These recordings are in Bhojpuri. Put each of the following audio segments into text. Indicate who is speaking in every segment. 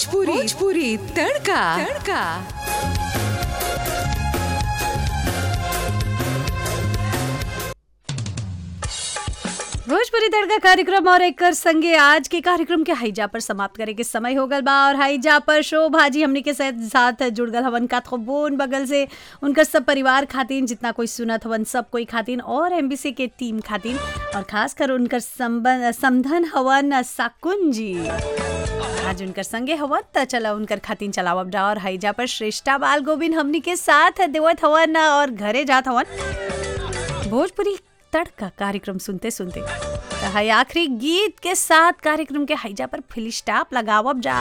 Speaker 1: भोजपुरी भोजपुरी तड़का तड़का
Speaker 2: भोजपुरी तड़का कार्यक्रम और एक कर संगे आज के कार्यक्रम के हाईजा पर समाप्त करे के समय हो गल बा और हाईजा पर शोभा जी हमनी के साथ साथ जुड़ गल हवन का बोन बगल से उनकर सब परिवार खातिन जितना कोई सुनत हवन सब कोई खातिन और एमबीसी के टीम खातिन और खास कर उनकर संबंध समधन हवन साकुन जी आज उनकर संगे हवन त चला उनकर खातिन चलावब जा और हाईजा पर श्रेष्ठा बाल गोविंद हमनी के साथ देवत हवन और घरे जात हवन भोजपुरी तड़का कार्यक्रम सुनते सुनते तो है आखिरी गीत के साथ कार्यक्रम के हाईजा पर फिल स्टाप लगावब जा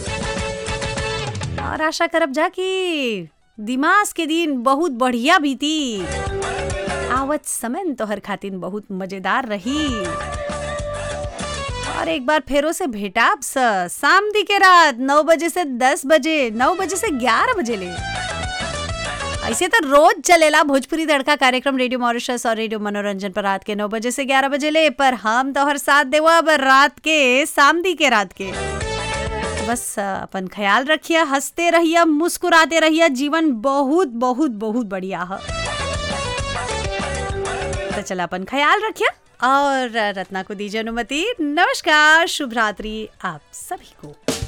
Speaker 2: और आशा करब जा कि दिमाग के दिन बहुत बढ़िया बीती आवत समय तोहर खातिन बहुत मजेदार रही और एक बार फेरो से भेटाब स शाम दी के रात नौ बजे से दस बजे नौ बजे से ग्यारह बजे ले ऐसे तो रोज चलेला भोजपुरी तड़का कार्यक्रम रेडियो मॉरिशस और रेडियो मनोरंजन पर रात के नौ बजे से ग्यारह बजे ले पर हम तो हर साथ देवा अब रात के सामदी के रात के तो बस अपन ख्याल रखिए हंसते रहिए मुस्कुराते रहिए जीवन बहुत बहुत बहुत बढ़िया है तो चला अपन ख्याल रखिए और रत्ना को दीजिए अनुमति नमस्कार शुभ रात्रि आप सभी को